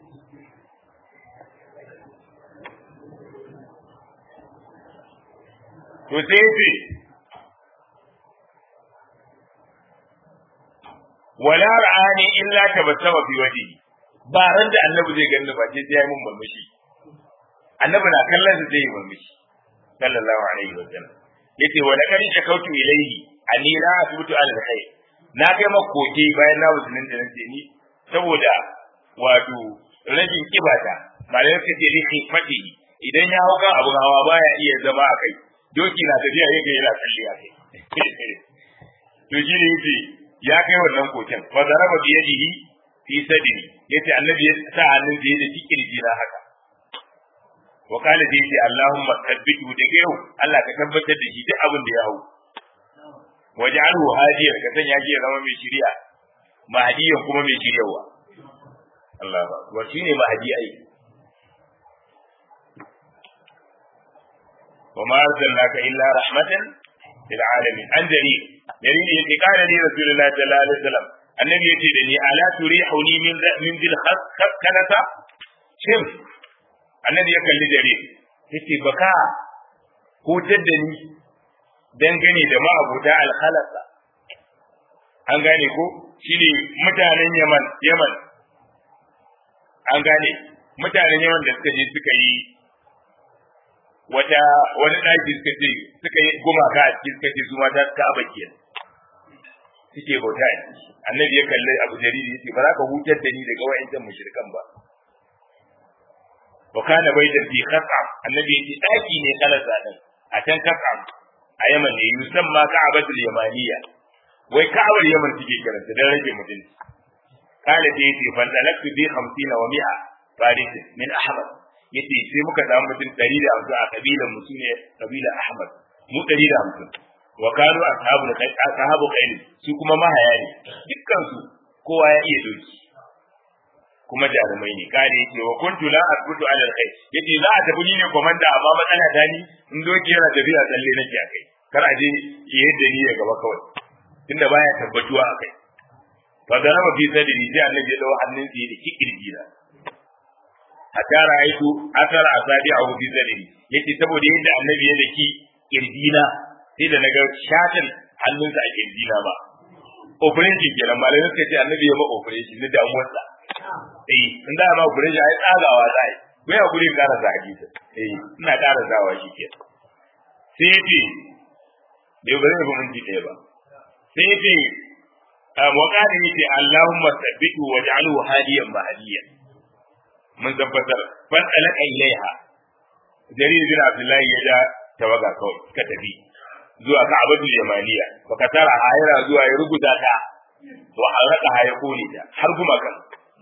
to sai ce wala ra'ani illa tabassama fi wajhi ba ran da annabi zai ganni ba sai ya yi mun murmushi annabi na kallon sa zai yi murmushi sallallahu alaihi wa sallam yace wa laqad shakautu ilayhi anni la asbutu ala alkhair na kai makoki bayan na musulun da nace ni saboda wato rajin kibata malai ka ce rihi fadi idan ya hauka abu hawa baya iya zama a kai doki na tafiya yake yana kalli a kai to shi ne yace ya kai wannan koken fa zaraba bi yadihi fi sadri yace annabi ya sa hannun da yake cikin jina haka wa kana da yace Allahumma thabbitu da yau Allah ka tabbatar da shi duk abin da ya hau waj'alhu hadiyan ka sanya shi ya zama mai shiriya mahdiyan kuma mai shiryawa Allah ba wa shine mahdi ai wa ma arsalnaka illa rahmatan lil alamin an dalil dalili yake kana ni rasulullahi sallallahu alaihi wasallam annabi yace da ni ala turihuni min min dil khaskanata shin annabi ya kalli dare yace baka hutar da ni dangane da ma'abuta alhalasa an gane ko shine mutanen Yaman Yaman an gane mutanen Yaman da suka je suka yi wata wani daki suka ce suka yi gumaka a cikin suka ce su mata suka abakiya suke bauta a ciki annabi ya kalli abu jariri yace ba za ka hutar da ni daga wa'ancan mushrikan ba wa kana baitan fi khasam annabi yace daki ne kalasa din a can khasam a Yaman ne yusamma Ka'abatul Yamaniya wai Ka'abar Yaman take kiranta dan rage mutunci kala da yace fan talaktu bi 50 wa 100 faris min Ahmad yace sai muka samu mutum 150 a kabilan mu sune kabilan Ahmad mu 150 wa kanu ashabul khayr ashabu khayr su kuma mahaya ne dukkan su kowa ya iya doki kuma jarumai ne kare yake wa kuntu la asbutu ala alkhair yace za a tafi ni ne komanda amma matsala ta ni in doki yana tafiya tsalle nake akai kar a je ki yadda ni ya gaba kawai tunda baya tabbatuwa akai fa da rama fi sadri sai annabi ya dawo hannun sa da kikirji na hatta ra'aytu athara asabi'ahu fi sadri yace saboda yadda annabi ya daki kirjina sai da naga shatin hannunsa a kirjina ba operation kenan malamin suka ce annabi ya ma operation na damuwarsa eh in da ma operation ai tsagawa zai bai a gurin ƙara sa hadisi eh ina ƙara sawa shi ke sai yace bai bari ba mun ji ɗaya ba sai yace wa qala yace Allahumma sabbitu waj'alhu hadiyan mahdiyan mun tabbatar ban alaka ilaiha jarir bin abdullahi ya ja tawaga kawai suka tafi zuwa ka'abatul yamaniya baka tara hayara zuwa ya rubuta ta wa haraka haya kone ta har kuma kan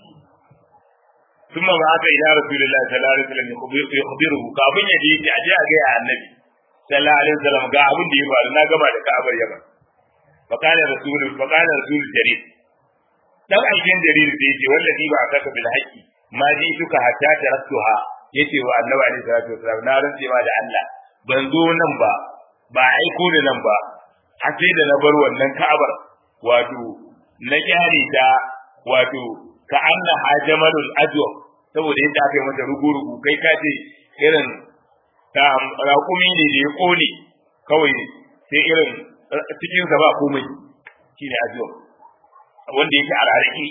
ثم بعث الى رسول الله صلى الله عليه وسلم يخبره kafin ya je ya aje a ga annabi sallallahu alaihi wasallam ga abin da ya faru na gama da ka'abar yaman فقال رسول فقال رسول جرير dan aikin jarir da yake wallahi ba saka bil haqqi ma ji suka hatta taraktuha yace wa annabi alaihi salatu wasallam na rantse ma da Allah ban zo nan ba ba aiko ni nan ba har sai da na bar wannan ka'abar wato na kyare ta wato ka anna hajamalul ajwa saboda yadda aka yi mata rugu-rugu kai ka ce irin ta raƙumi ne da ya kone kawai sai irin cikin sa ba komai shine ajwa wanda yake a rarraki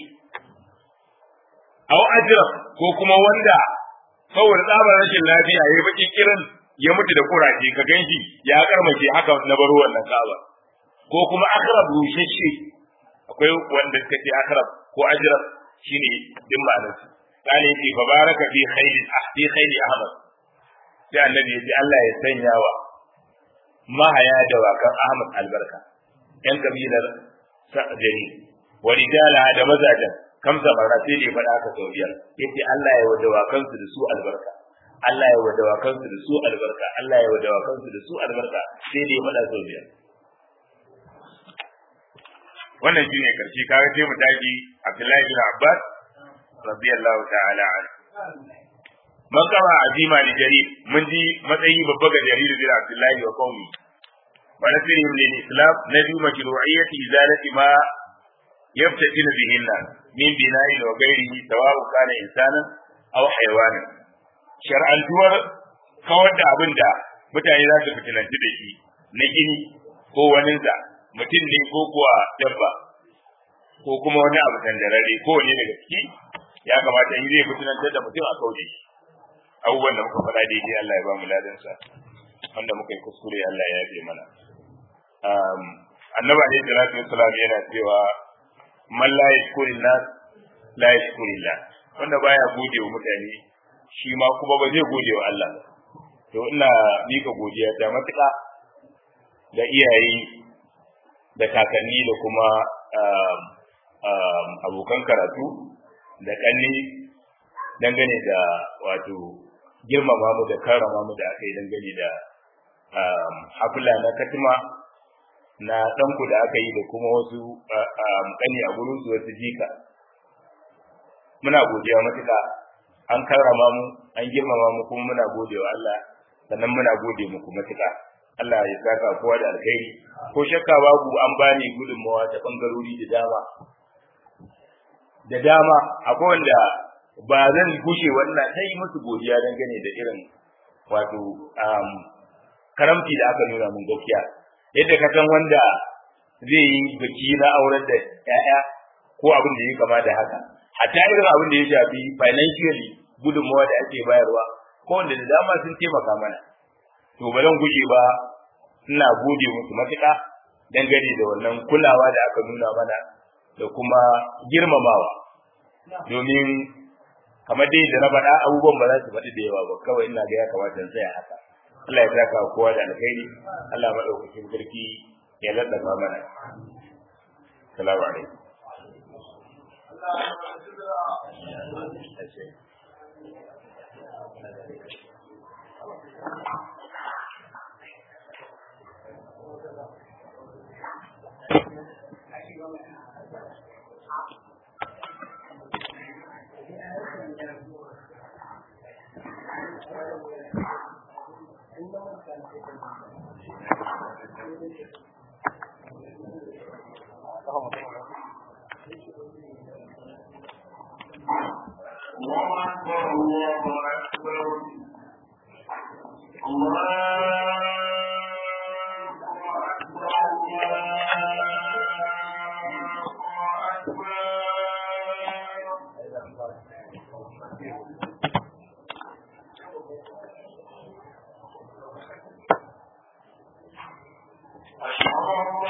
aw ajrab ko kuma wanda saboda tsabar rashin lafiya yayi baki kirin ya mutu da kuraje ka ganshi ya karmace haka na baro wannan kaba ko kuma akrab rushashe akwai wanda suka ce akrab ko ajrab shine din ma'anar su kana yake fa baraka fi khayli ahdi khayli ahmad sai annabi ya ce Allah ya sanya wa mahaya da wakan ahmad albarka yan kabilar sa'jari wa rijala da mazajan kamsa bara sai da ya faɗa aka sau biyar yace Allah ya wadawa kansu da su albarka Allah ya wadawa kansu da su albarka Allah ya wadawa kansu da su albarka sai da ya faɗa sau biyar wannan shine karshe kaga sai mu tashi Abdullahi bin Abbas radiyallahu ta'ala an man kama azima li jarir mun ji matsayi babba ga jarir bin Abdullahi wa qaumi wa nasirihim lil islam nadu mashru'iyyati izalati ma yabtadinu bihi nas min bina'in wa ghairihi sawa'u kana insanan aw hayawanan shar'antuwar kawar da abin da mutane za su fitinanci da shi na gini ko waninsa mutum ne ko kuwa dabba ko kuma wani abu tandarare ko wani daga ciki ya kamata in zai fitinantar da mutum a kauce abubuwan da muka faɗa daidai Allah ya ba mu ladansa wanda muka yi kuskure Allah ya yafe mana annabi alaihi salatu wassalam yana cewa man la yashkuri nas la yashkuri Allah wanda baya gode wa mutane shi ma kuma ba zai gode wa Allah to ina mika godiya ta matuƙa da iyaye da kakanni da kuma abokan karatu da kanni dangane da wato girmama mu da karrama mu da aka yi dangane da hafila na katima na ɗanku da aka yi da kuma wasu kani a gurin su wasu jika muna godiya matuƙa an karrama mu an girmama mu kuma muna gode wa Allah sannan muna gode muku matuƙa Allah ya saka kowa da alkhairi ko shakka babu an bani gudunmawa ta bangarori da dama da dama akwai wanda ba zan gushe wannan sai musu godiya dangane da irin wato karamci da aka nuna mun gaskiya yadda ka san wanda zai yi biki na aurar da 'ya'ya ko abin da ya kama da haka hatta irin abin da ya shafi financially gudunmawa da ake bayarwa ko wanda da dama sun taimaka mana to ba zan guje ba ina gode musu matuƙa dangane da wannan kulawa da aka nuna mana da kuma girmamawa domin kamar dai da na faɗa abubuwan ba za su faɗi da yawa ba kawai ina ga ya kamata in tsaya haka Allah ya saka kowa da alkhairi Allah madaukakin sarki ya laddafa mana salamu alaikum الله أكبر الله أكبر الله أكبر الله أكبر أشهد أن